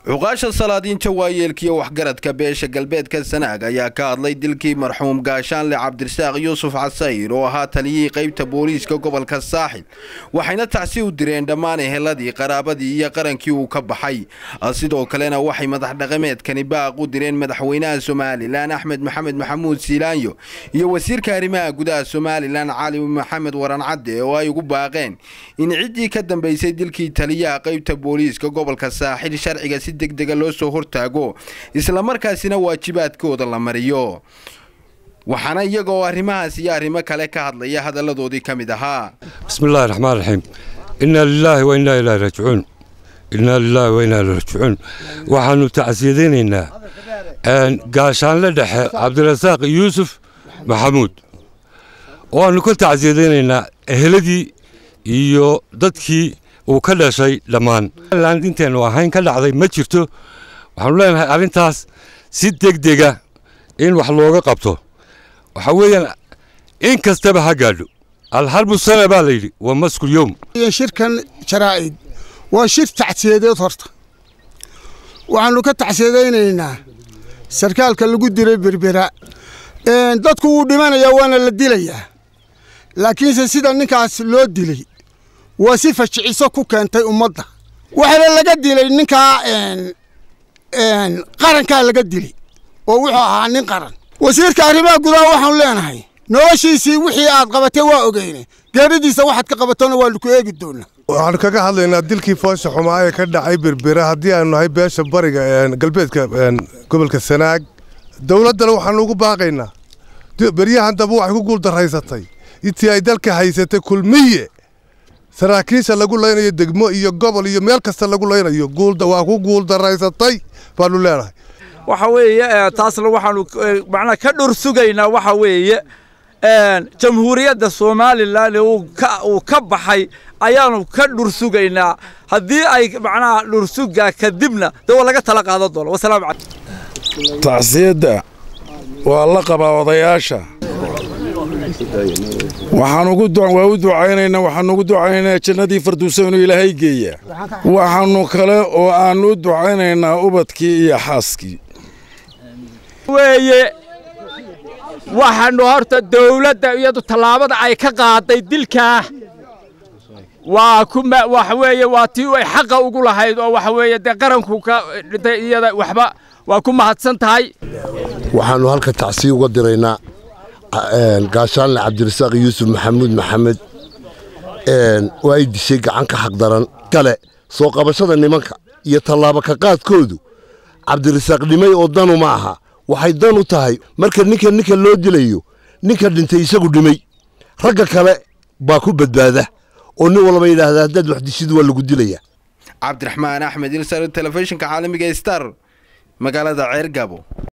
cuqaasha salaadiinta waayeelkiiyo waxgaradka beesha galbeedka sanaag ayaa ka hadlay dilkii marxuum gaashaanle cabdirasaaq yuusuf casayr oo ahaa taliyihii qaybta booliiska gobolka saaxil waxayna tacsi u direen dhammaan eheladii qaraabadii iyo qarankii uu ka baxay sidoo kalena waxay madax dhaqameedkani baaq u direen madaxweynaha somalilan axmed maxamed maxamuud siilaanyo iyo wasiirka arrimaha gudaha somalilan cali maxamed waran cadde oo ay ugu baaqeen in ciddii ka dambaysay dilkii taliyaha qaybta booliiska gobolka saaxil sharciga si degdega loo soo hortaago islamarkaasina waajibaadkooda la mariyo waxaana iyagoo arrimahaas iyo arrimo kale ka hadlaya hadalladoodii ka mid ahaa bismillahi raxmaan raxiim innaa lilaahi wa innaa ilaahi raajicuun innaa lilaahi wa innaa ilaahi raajicuun waxaannu tacsiyadaynaynaa gaashaanle dhexe cabdirasaaq yuusuf maxamuud waannu ka tacsiyadaynaynaa eheladii iyo dadkii uu ka dhashay dhammaan intaynu ahayn ka dhacday ma jirto waxaanu leenahay arrintaas si degdega in wax looga qabto waxaa weeyaan in kastaba ha gaadho alharbu sana baa layidhi waa maskul yowm shirkan jaraa'id waa shir tacsiyadeed horta waxaannu ka tacsiyadaynaynaa sarkaalka lagu diray berbera dadku wuu dhimanayaa waana la dilayaa laakiinse sida ninkaas loo dilay waa si fajiciso ku keentay ummadda waxaana laga dilay ninkaa qarankaa laga dilay oo wuxuu ahaa nin qaran wasiirka arrimaha gudaha waxaanu leenahay noloshiisii wixii aad qabatay waa ogeyne geeridiisa waxaad ka qabatona waanu ku eegi doonaa waxaanu kaga hadlaynaa dilkii foosha xumaa ee ka dhacay berbera haddii aanu nahay beesha bariga galbeedka gobolka sanaag dowladdana waxaanu ugu baaqaynaa beryahan dambe waxay ku guuldaraysatay intii ay dalka haysatay kulmiye saraakiisha lagu laynayo degmo iyo gobol iyo meel kasta lagu laynayo waa ku guuldaraysatay baanu leenahay waxa weeye taasna waxaanu macnaha ka dhur sugaynaa waxa weeye jamhuuriyadda somalilan uu ka baxay ayaanu ka dhur sugaynaa haddii ay macnaha dhursugaa kadibna dee waa laga tala qaadan doona wasalaamu calaykum tacsiyadda waa la qabaa odayaasha waxaan waa u ducaynaynaa waxaanu ugu ducaynaynaa jannadii farduusa inuu ilaahay geeya waxaannu kale oo aannu u ducaynaynaa ubadkii iyo xaaskii weeye waxaannu horta dawladda iyadu tallaabada ay ka qaaday dilkaa waa kuma waxa weeye waa tii ay xaqa ugu lahayd oo waxa weeye dee qaranku ka dhintay iyada waxba waa ku mahadsan tahay waxaannu halka tacsiya uga diraynaa gaashaanle cabdirasaaq yuusuf maxamuud maxamed oo ay dishay gacan ka xaqdaran kale soo qabashada nimanka iyo tallaabo ka qaadkoodu cabdirasaaq dhimay oo danu ma aha waxay dan u tahay marka ninka ninka loo dilayo ninka dhintay isagu dhimay ragga kale baa ku badbaada oo nin walba yidhaahda haddaad wax dishid waa lagu dilaya cabdiraxmaan axmed ilsar telefishinka caalamiga star magaalada ceergabo